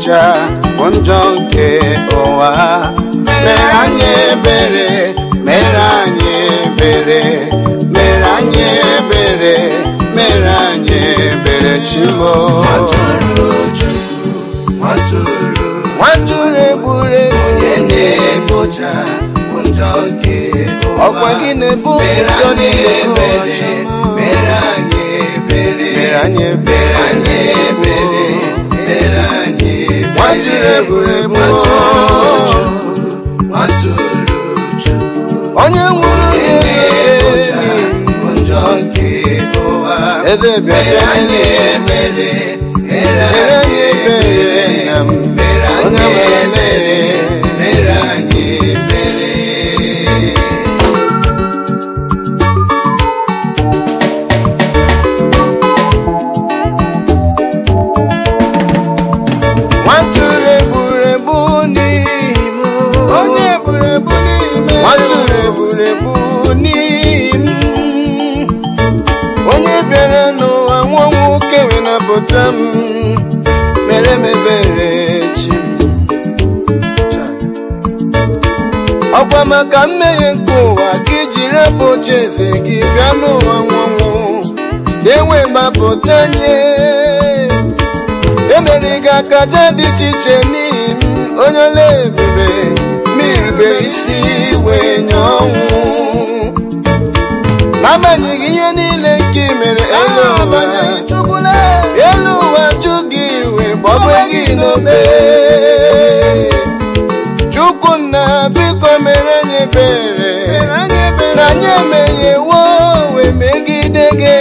ekpocha bụ njọ nke ụwa mere anyị ebere mere anyị ebere mere anyị ebere mere anyị ebere chimo Nwatụrụ Chukwu, nwatụrụ nwatụrụ egburu egbu onye na-ekpocha bụ njọ nke ụwa. ọkwa gị na-ebu Mere ụjọ anyị niile ebere, mere anyị ebere, mere anyị mere ebere anyị ebere, mere anyị ebere. nwatụrụ egburu egbu Nwatụrụ Chukwu, nwatụrụ Chukwu, onye nwụrụ onye na-ekpocha ga-ekpocha bụ njọ nke ụwa. eze bịa Mere bịa anyị ebere, mere mere anyị anyị ebere ebere, nna m mere onye anyị nwere ebere, ebere mere anyị ebere. nwatụrụ egburu egbu n'ime onye egburu egbu n'ime nwatụrụ egburu egbu n'ime onye bịara n'ụwa nwa nwoke wee napụta m mere m ebere chi m ọkwa maka mmehie nke ụwa ka iji rapụ oche eze gị bịa n'ụwa nwanwụ enwe gbapụta nye emere gị akaja dị iche iche n'ihi m onye ọla ebube mirube isi wee nye ọnwụ n'agbanyeghị ihe niile nke i mere elu ụwa elu ụwa jụ gị wee gbọgbe gị n'obe chukwunna biko mere anyị ebere na anyị emeghewo wee megide gị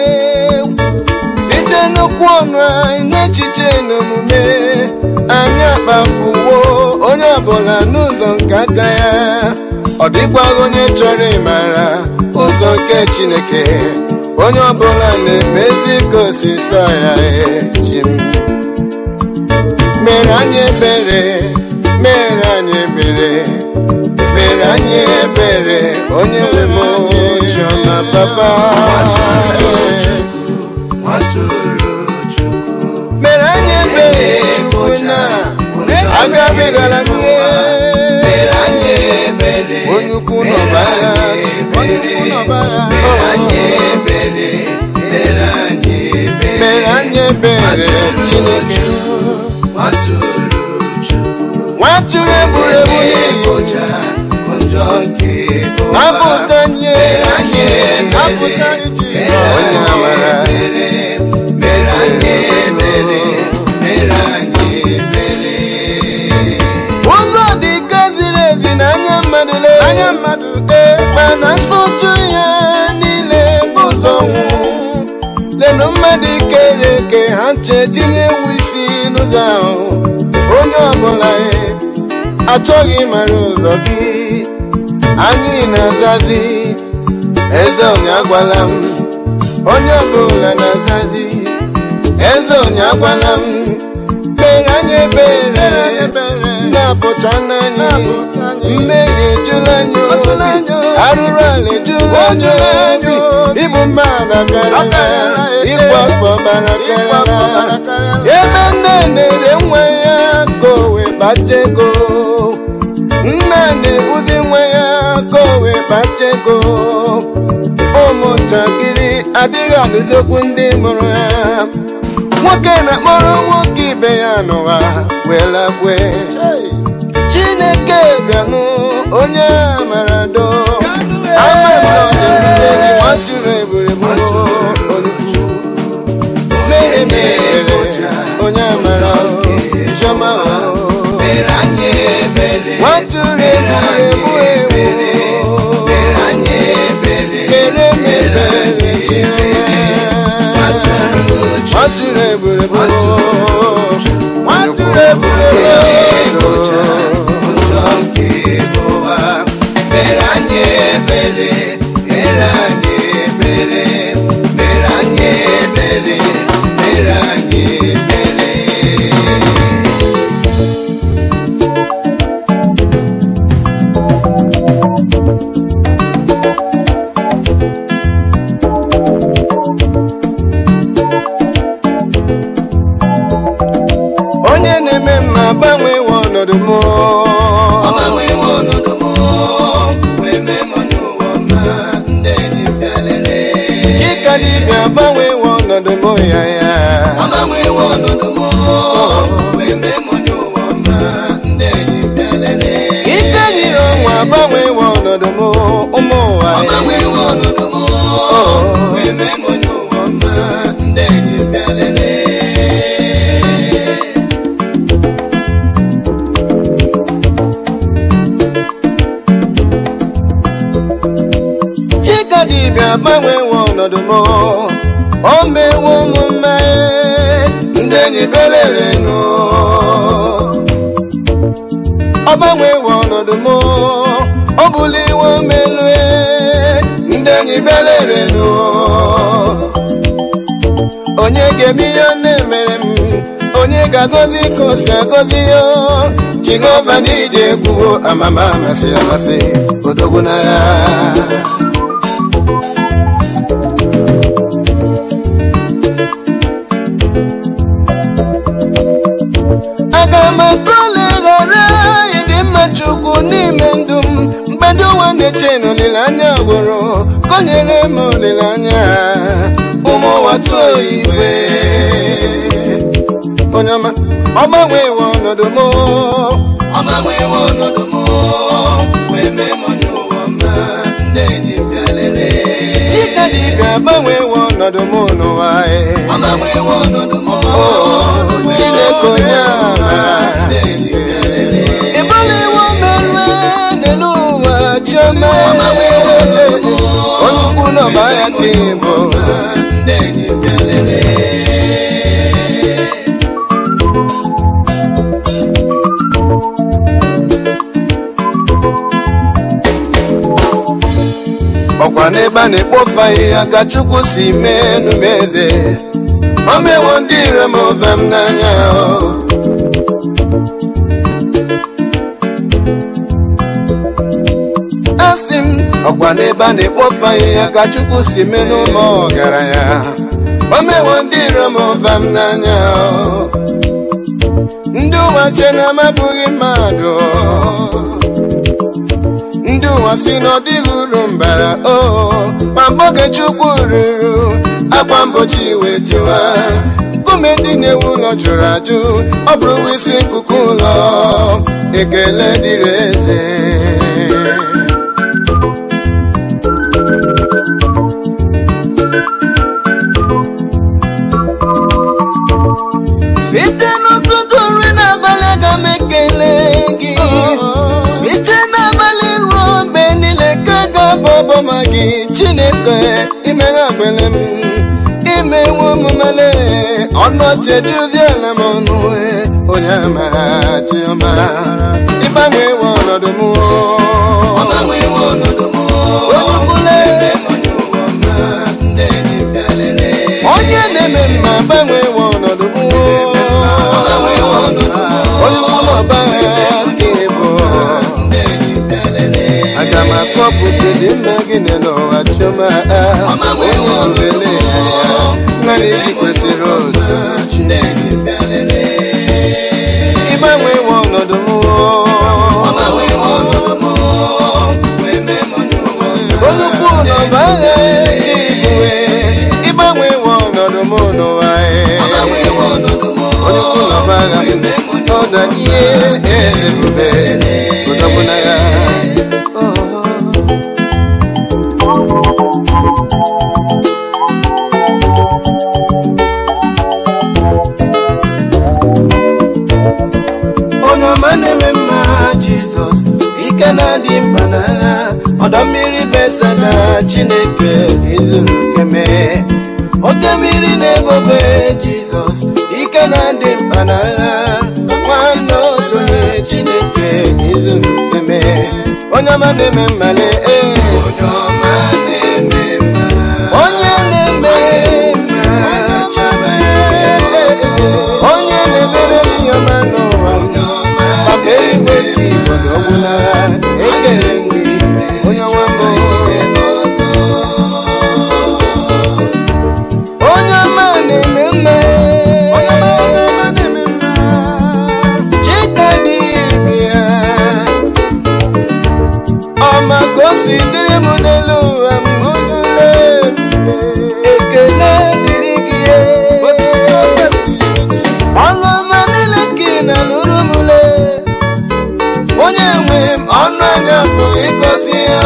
site n'okwu ọnụ anyị n'echiche n'omume anyị akpafuwo onye ọbụla n'ụzọ nke aka ya ọ dịkwaghị onye chọrọ ịmara ụzọ nke chineke onye ọbụla na-emezi ka osisa ya echi m mere anyị ebere mere anyị ebere mere anyị ebere onye nwe m ojiọma papa Nwatụrụ Chukwu, mere anyị ebere na agabigala n'ihe mere anyị ebere, onye ukwu n'ọba agha onye ukwu n'ọba mere agha anyị ebere, mere anyị ebere. mere anyị ebere chineke Nwatụrụ Chukwu, nwatụrụ egburu egbu onye n'ihi ekpocha bụ njọ nke ụwa. napụta nye anyị ebere, napụta iji mere onye anyị amara ebere, mere anyị ebere, mere anyị ebere. ụzọ dị ka ziri ezi n'anya mmadụ lee anya mmadụ ee mana nsọtụ ya niile bụ ụzọ nwụ lenụ mmadụ kere eke ha nche tinye ewu isi n'ụzọ ahụ onye ọbụla e achọghị ịmara ụzọ gị anyị na-azazi eze onye agwala m onye ọbụla na-azazi eze onye agwala m mere anyị ebere na-apụta n'anya mmehie ejula anyị obi arụrụ ala ejula anyị obi ịbụ mmadụ bịara ịgba afọ bara karịa ebe nne na-ere nwa ya ka o wee kpata ego nna na-ebuzi nwa ya ka o wee kpata ego ụmụntakịrị adịghị alụzokwu ndị mụrụ ha nwoke na-akpọrọ nwoke ibe ya n'ụwa wee lagwe chineke bịanụ onye amara do ama m na ọ na-erute gị nwatụrụ egburegbu mere m ebere onye amara chiọma Mere anyị ebere, nwatụrụ egburegbu ewu mere anyị ebere, mere m ebere chiọma nwatụrụ egburegbu nwatụrụ egburegbu ekpocha ụzọ nke ụwa. Mere anyị ebere, mere anyị ebere, mere anyị ebere, mere anyị ebere. ya ya agbanwewo ọnọdụ m wee mee m onye ụwa ọma ndị enyi bịalere ike dị ọnwa agbanwewo ọnọdụ m ụmụ ụwa ya agbanwewo ọnọdụ m wee mee m onye ụwa ọma ndị enyi bịalere chika dibịa agbanwewo ọnọdụ m o mewo omume ndị enyi belerenu ọ gbanwewo ọnọdụ m ọ buliwo melue ndị enyi belerenu onye ga-eme ihe ọ na-emere m onye ga-agọzi ka o si agọzi ya jehova n'ije egwuwo amama amasị amasị odogwu n'agha aga m akọle ghara ịdị mma chukwu n'ime ndụ m mgbe ndị ụwa na-eche na olileanya gwụrụ konyere m olileanya ụmụ ụwa tụọ igwe onye ọma ọ gbanwewo ọnọdụ m agbanwewo ọnọdụ m wee mee m onye ụwa ọma ndị enyi bịalere chika dibịa gbanwewo ọnọdụ m n'ụwa e. agbanwewo ọnọdụ m chineke onye amara ndị enyi bịalere ịbụliwo merue n'elu ụwa chioma onye ukwu n'ọba ya ka ịbụ ndị enyi bịalere ọkwa n'ebe a na-ekpofu ahịhịa ka chukwu si mee numeze o mewo ndị ire m ove m n'anya asị m ọkwa n'ebe a na-ekpofu ahịhịa ka chukwu si mee n'ụlọ ọgaranya o mewo ndị ire m ove m n'anya ndị ụwa che na amabụghị mmadụ ndị ụwa si na ọ dịghị uru mbara o ma mgbe oge chukwu ruru akwa mgbochi wee tiwa nkume ndị na-ewu ụlọ jụrụ ajụ ọ bụrụ isi nkuku ụlọ ekele dịrị eze site n'ụtụtụ nri n'abalị aga m ekele gị site n'abalị ruo mgbe niile ka ga-abụ ọbọma gị chineke imeghe agbele m imewe omumele ọnụ ọchị ejuziela m ọnụ eh, onye amara chiọma ịgbanwewe ọnọdụ m agbanwewo ọnọdụ m Olukwule, onye ụwa ọma ndị enyi bịalere onye na-eme mma gbanwewe ọnọdụ m agbanwewo ọnọdụ m onye ụlọ ọba ya ka ịbụ ndị enyi bịalere aga m akpọpụta dị mma gị n'ụwa chiọma onye nlele ya naanị gị kwesịrị otu ndị enyi bịalere ịgbanwewe ọnọdụ m agbanwewo ọnọdụ m wee mee m onye ụwa ọma olukwu n'ọba agha gị bụwe ịgbanwewe ọnọdụ m n'ụwa agbanwewo ọnọdụ m onye ukwu n'ọba agha ọda ihe ezebube ụdọgbuna ya onye ọma na-eme mma jizọs ike na-adị mkpa n'agha ọdọ mmiri besada chineke izuru keme oke mmiri na-ebobe jizọs ike na-adị mkpa n'agha nwanne otu onye chineke izuru keme onye ọma na-eme mmale ee onye ọma na-eme mma onye na-eme mma onye na-emere ihe ọma n'ụwa maka eluigwe ka igbo ọgwụnara ekele gị onye nwa mbụ onye ọma na-eme mma chika dị ya ọma ka o si dịrị m nwe m ọnụ anya bụ ịgosi ya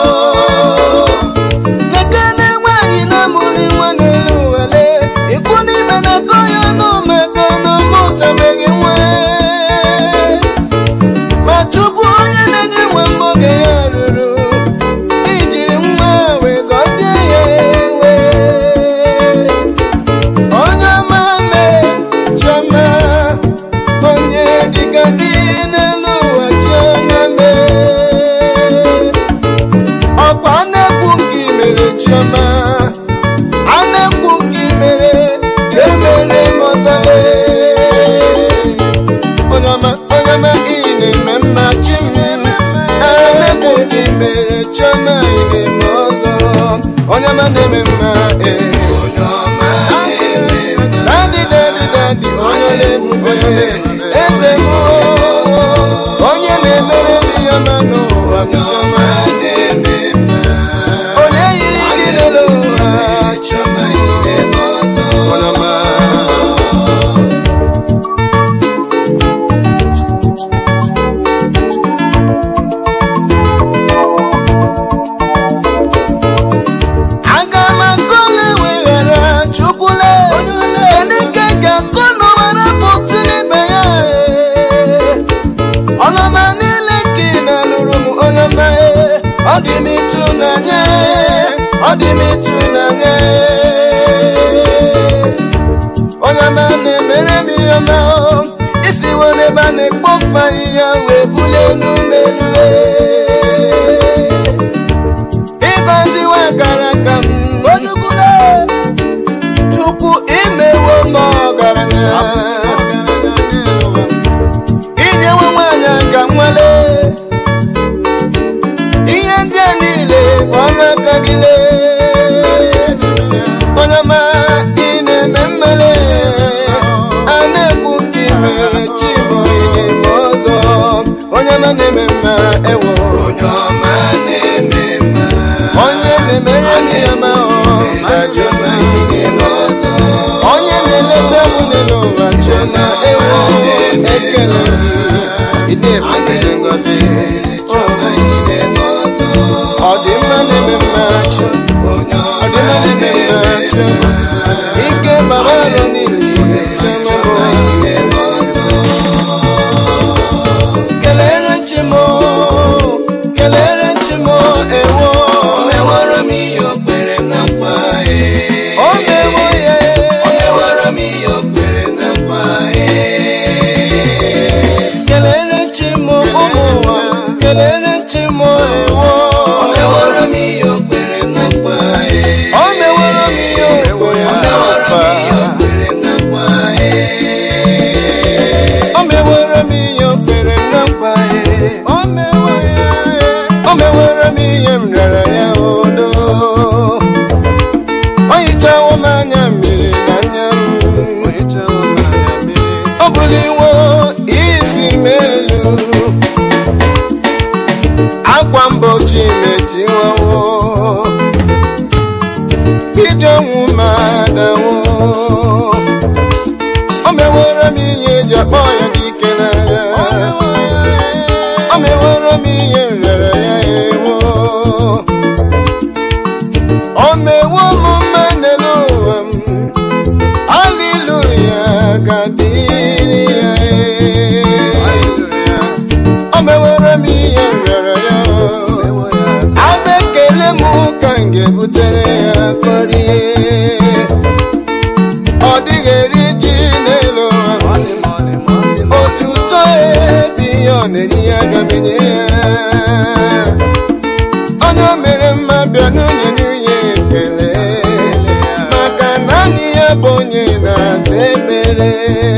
lekele nwaanyị na-amụghị nwa n'elu wele ikwu n'ibe na-akọ ya ọnụ maka na ọmụchabeghị nwa ma chukwu onye na-enye nwe mbụ oge ya ruru ijiri nwa wee gọzie ya ewe onye ọma mee chiọma onye dịka gị n'elu ụwa chiọma mee ọkwa na-ekwu nke i mere chiọma a na-ekwu nke i mere ka emere m ọzọle onye ọma onye ọma ị na-eme mma chi m a na-ekwu nke i mere chiọma ị na-eme ọzọ onye ọma na-eme mma ee Dadi, dadi, dadi, onye na-ebube eze m onye na-emere ndị ya ma n'ụwa bụ chiọma onye yiri gị n'elu ụwa onye ọma aga m akọle weghara chukwule enike ga-akọ n'ụwara pụtụ n'ibe ya ọnọma niile ka ị na-alụrụ m onye ọma ọ dị m ịtụnanya ọ dị m ịtụnanya onye ọma na-emere m ihe ọma isi were ebe a na-ekpofu ahịhịa wee bulie enu melue ịgọziwe gara aka m onukwule chukwu imewo m ọgaranya inyewe nwanyị aka nwale ihe ndị a niile bụ ọnụ aka gị lee onye ọma ị na-eme mmele a na-ekwu nke i mere chimo ị na-eme ọzọ onye ọma na-eme mma ewo onye na-emere m ya ma ọjụ onye na-eleta m n'elu ụwa chena ewo ekele gị ị na-ebute ngọzi ọ dị mma na-eme mma chi ọ dị mma na-eme mma chi ike baba nọ niile chema kelere chimo kelere chimo ewo Omeworo m ihe o kwere na nkwa ee. o mewo ya Omeworo m ihe o kwere na nkwa ee. kelere chimo ụmụ ụwa kelere chimo ewo Omeworo m ihe o kwere na nkwa ee. o meworo m ihe okwu ya Omeworo m ihe o kwere na nkwa ee. o meworo m ihe o kwere na nkwa ya o mewo ya o meworo m ihe m rịọrọ ya odo o hichawo m anya mmiri n'anya m ọ buliwo isi m elu akwa mgbochi mechiwawo bido ọnwụ ma dawo o meworo m ihe eji akpọ ya dike n'agha o meworo m ihe m rịọrọ ya ewo o mewo m mma n'elu ụwa m Hallelujah, ga-adịrị ya o meworo m ihe m rịọrọ ya abụ ekele m ka m ga-ebutere ya kọrie ọ dịghị eri ji n'elu ụwa otuto ebi ihe ọ na-eri ya gamenye ya onye o mere mma bịa n'unye n'unye ekele maka naanị ya bụ onye na-aza ekpere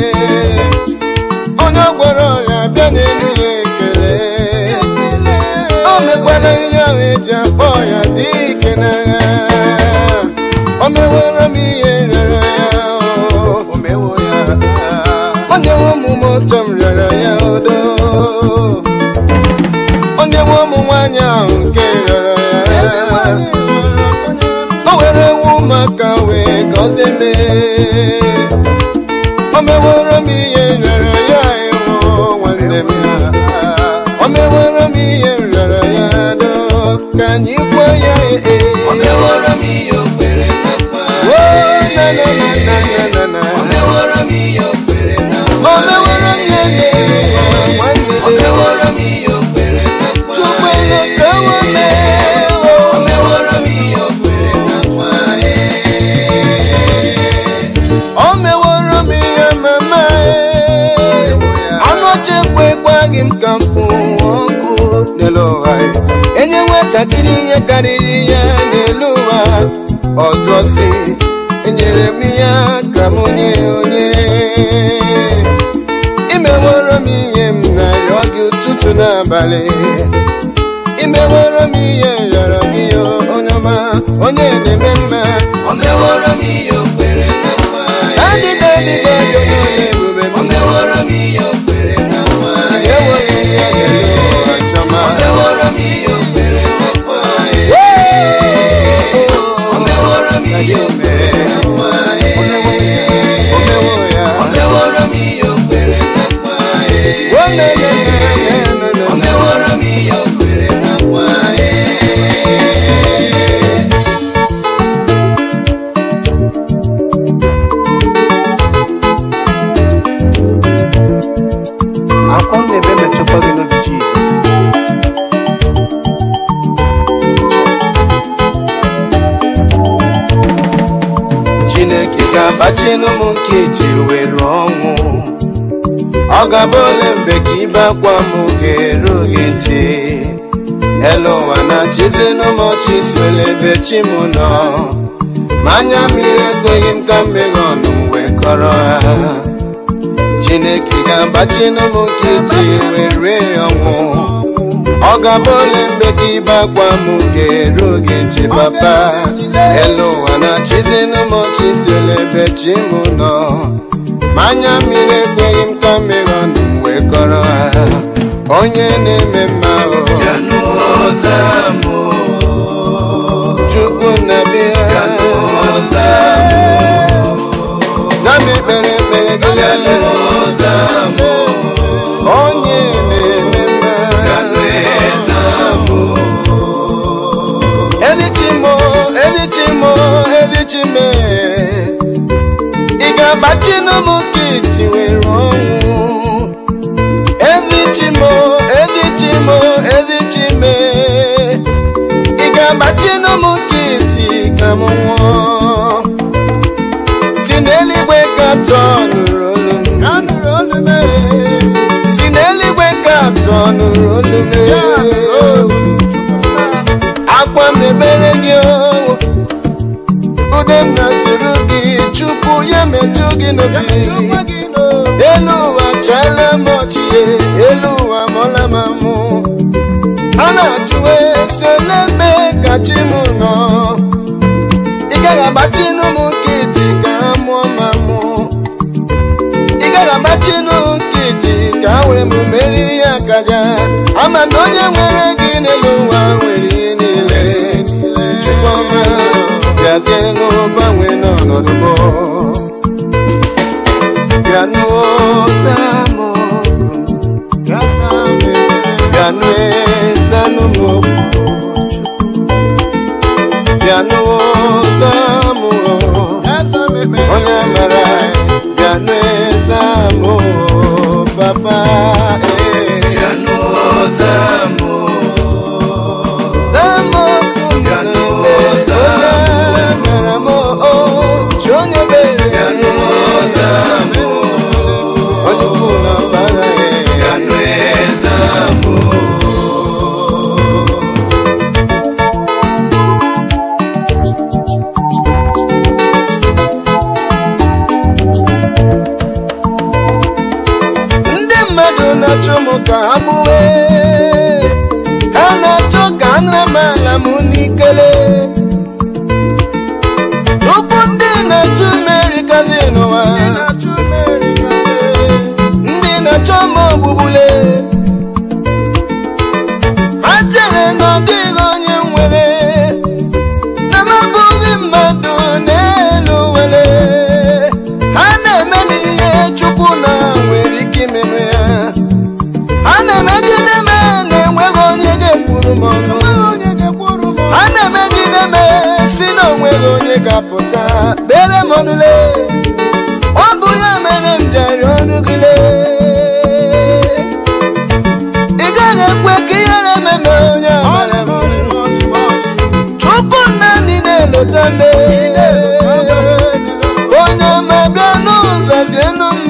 onye ọ gwọrọ ọrịa bịa n'elu ya ekele o mekwala ihe ahụ eji akpọ ya dị ike n'agha o meworo m ihe rịọrọ ya o mewo ya onye nwe omume ụtọ m rịọrọ ya odo onye nwe ụmụ nwaanyị ahụ nke rịọrọ ya o were nwa ụmụaka wee gọzie mee o meworo m ihe rịọrọ ya ewo nwanne m o mewo nwatakịrị ihe karịrị ya n'elu ụwa ọjụọ si enyere m ya ka m nye onye imeworo m ihe m narịọ gị ụtụtụ n'abalị imeworo m ihe rịọrọ gị ya onye ọma onye na-eme mma O meworo m ihe o kwere na nkwa adịda adịda ego n'ụlọ ebube O m meworo m ihe o kwere na nkwa enweghị ihe ga-eme ụwa chọma O meworo m ihe o kwere na nkwa O meworo m ihe o kwere na nkwa O mewo ya. O meworo m ihe o kwere na nkwa O na- na- na- na- na- O na- meworo m ihe o kwere na nkwa akwa m na-ebe metụkwa gị n'obi jizọs chineke ga-agbachinu m nkeji were ọnwụ ọ ga-abụ ole mgbe ka ibe akwa m ga-eru gị ntị elu ụwa na chizinu m ọchị swele ebe chi m nọ ma anya mmiri ekweghị m ka mmeghe ọnụ m wee kọrọ ha chineke ga-agbachinu m nkeji were ọnwụ ọ ga-abụ ole mgbe ka ibe akwa m ga-eru gị ntị papa elu ụwa na chizinu m ọchị si ole ebe chi m nọ ma anya mmiri ekweghị m ka mmeghe ọnụ m wee kọrọ ha onye na-eme mma o Ya n'ụzọ mụ chukwu na-abịa Ya n'ụzọ zama ekpere ekpere gị Ya n'ụzọ mụ onye na-eme mma Ya n'ụzọ mụ Edichimo, edichimo, edichime Ị ga-agbachinu m kiti were ọnwụ Edichimo, edichimo, edichime Ị ga-agbachinu m kiti ka m nwụọ Si n'eluigwe ka tọọ nụrụ olu m Si n'eluigwe ka tọọ nụrụ olu m akwa m na-ebere gị o ude m na-asịrị gị chukwu ya metụ gị n'obi elu ụwa chala m ọchị elu ụwa mọla m amụ a na-ajụwe si elebe ka chi m nọ ị gaghị agbachinu m nkịtị ka ha mụọ m amụ ị gaghị agbachinu nkịtị ka ha were m meri ihe akaja ama na onye nwere gị n'elu ụwa nwere ihe niile chukwuma bịazie n'ụgbanwe n'ọnọdụ m bịa n'ụzọ m bịa n'ezanụ m bịa n'ụzọ m onye mara bịa n'eze m papa eh. Ya n'ụzọ mụ Zamo Ya kumele, n'ụzọ onye mere m o, chi onye mere Ya n'ụzọ mụ onye ukwu na mbara Ya n'ụzọ mụ ndị mmadụ na-achụ m ka ha gbuwe ha na-achọ ka nra m ala m n'ikele tupu ndị na-achụ m erikazi n'ụwa ndị na-achọ m ogbugbule ha chere na ọ dịghị onye nwere na m abụghị mmadụ n'elu nwere ha na-eme m ihe chukwu na nwere ike imeme ya ha na-emegide m na-enweghị onye ga-ekwuru m ọnụ ha na-emegide m si na onweghị onye ga-apụta kpere m ọnụle ọ bụ ya mere m jari ọnụ gị lee ị gaghị ekwe ka ihere ememe onye amara m chukwu nna ndị na-elota mbe onye ọma bịa n'ụzọ zienu m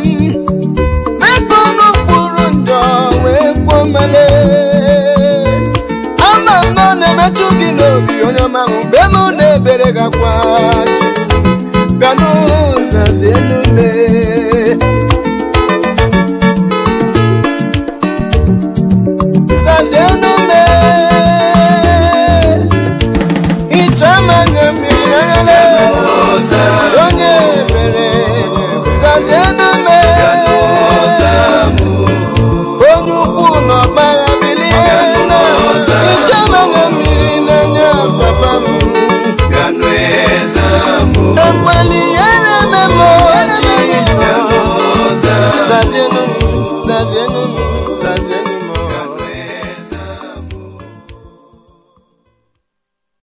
mekpa ọnụ kwuru njọ wee kwuo male ama m nọ onye ọma ahụ mgbe m na-ebere gakwa chi bịa n'ụzazi enume zazi enume hicha m anya